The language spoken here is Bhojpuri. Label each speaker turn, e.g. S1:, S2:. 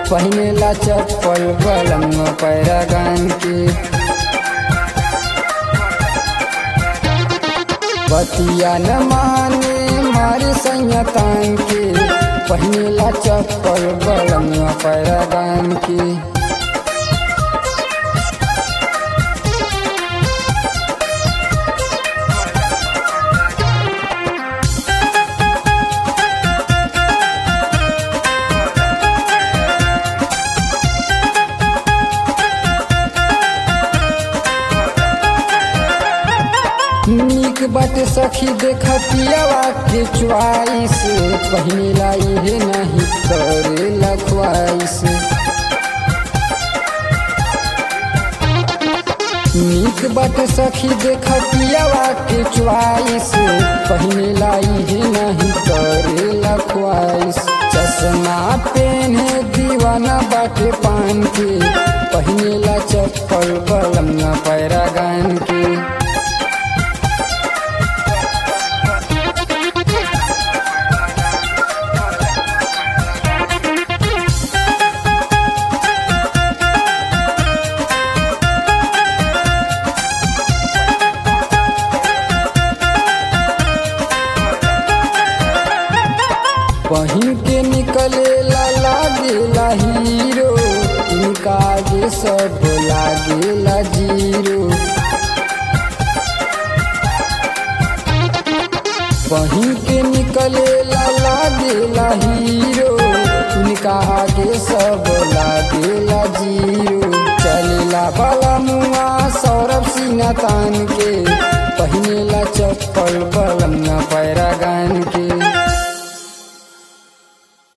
S1: पहिनेला चप्पल बलम पैरागान के बतिया न माने मारे संयतान के पहिनेला चप्पल बलम पैरागान के नीक बाटे सखी देख पियावा के च्वाइस पहिनेला इहे नहीं करेला ख्वाइस नीक बाटे सखी देख पियावा के च्वाइस पहिनेला इहे नहीं करेला ख्वाइस चश्मा पेने दीवाना बाटे पान के पहिनेला चप्पल बलम न पैरागान के पहिन के निकले ला लागेला हीरो इनका आगे सब लागेला जीरो पहिन के निकले ला लागेला हीरो इनका आगे सब लागेला जीरो चलेला बाला मुआ सौरभ सिन्हा तान के पहिनेला चप्पल बलम न पैरागान के